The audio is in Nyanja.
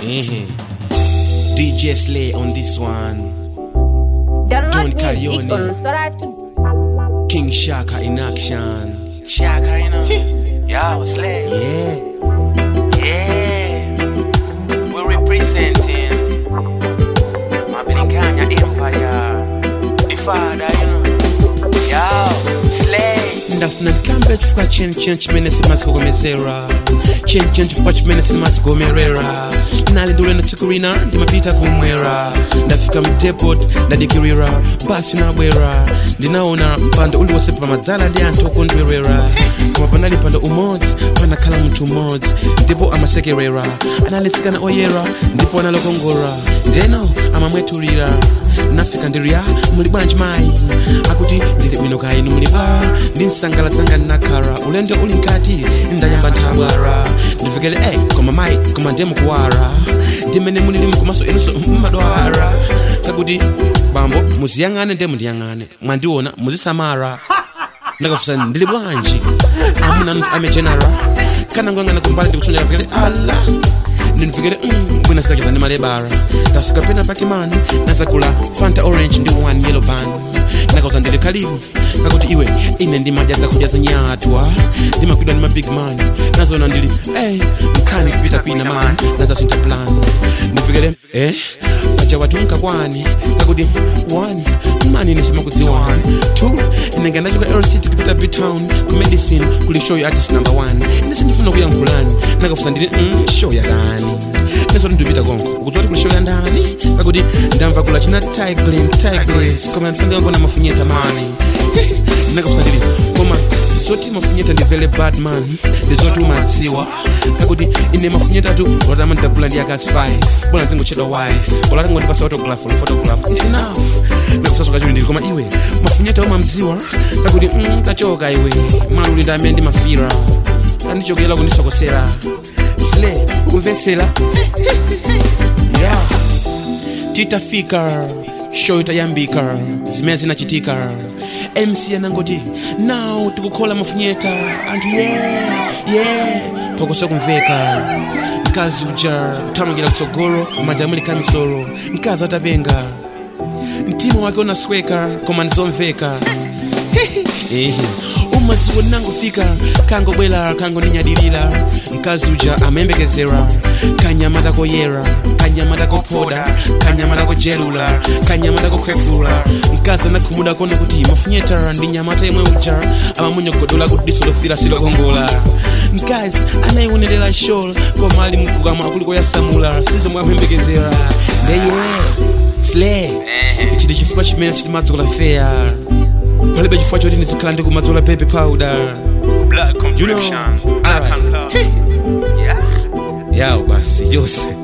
Eh. DJ Slay on this one. Download Don music Calione. on Soratu. King Shaka in action. Shaka, you know. Yo, Slay. Yeah. Yeah. We're representing Mabilinganya Empire. The father, you know. Yo, Slay. ndafuna ndikambe chifukwa cheni cheni chimene simazikomezera cheni cheni chifukwa chimene simazigomerera nali ndiulendo tsiku lina ndimapita kumwera ndafika mdepot ndadikirira basi nabwera ndinaona mpando uliwonse pamadzala ndi anthu okondwerera koma panali mpando umodzi panakhala munthu umodzi ndipo amasekerera analetsikana oyera ndipo analokongora ndeno amamwetulira nafika ndiriya muli bwanji mayi akuti ndili bwino kaya inu muli pa ndinsangalasanga ndinakhala ulendo uli nkati ndayamba nthabwara ndifikire eh koma mayi koma ndiye mukuwara ndimene munilimu komanso inunso mmadwara kakuti bambo muziyang'ane ndiye mundiyang'ane mwandiona muzisamara ndakafusa ndili bwanji amuna mti ame general kana ngoyang'ana kumbali ndikutsonja kafikire ala ndinifikire mm, bwina sitakeza ndi malebara ndafika pena pake mani nazakula fanta orange ndi one yellow ban ndakauza ndili kalibu kakuti iwe ine ndimadya zakudya za nyatwa ndimakwidwa ndi mabig man nazona ndili ey mkhani kupita kwina man nazasintha plan ndifikire eh paja watu mkakwani kakuti one mani nisimakudziwani two inenge ndachoka lct kupita btown ku medicine kuli show ya artist number one nese ndifuna kuyankhulani nakafusa ndili mm, show yakani nesoti ndipita konko ukudziwa kuli show ya ndani kakuti ndamva kula china tiglin tiglis koma ndifanira ngona mafunyeta mani nakafusa ndili koma zoti mafunyeta ndivele badman ndizoti umadziwa kakuti ine mafunyeta atu lotama ndidagula ndi akasi 5 bona zingochedwa wife olati ngondipasa autograph ol photograph is enough nakusasoka chuli ndili koma iwe mafunyeta umamdziwa kakuti mm, tachoka iwe maluli ndi amene ndimafira andichokera kundisokosera sle ukumvetsera yeah titafika show itayambika zimene zinachitika mc anangoti now tikukhola mafunyeta anthu yeah yeah phokoso kumveka mkazi uja kuthamangira kutsogolo manja amuli kamisolo mkazi atapenga mtima wake unasweka koma ndizomveka Ehe. umaziwo nangofika kangobwera kangoninyadilira mkazi uja amayembekezera kanyamata koyera kanyamata kophoda kanyamata kojelula kanyamata kokhwefula mkazi anakhumudwa kona kuti mafunyeta ndi nyamata yemwe uja amamunyogodola kuti diso lofira silokongola mkazi anayiwonerera shol koma ali mkukamwa kuli koyasamula sizomwe amuyembekezera ndeye sle ichi ndi chifukwa chimene sitimadzola fair palibe chifukwa choti ndizikhala ndikumadzola baby powder Blood you know complexion. Black alright. and love. Hey. Yeah. yawo basi yose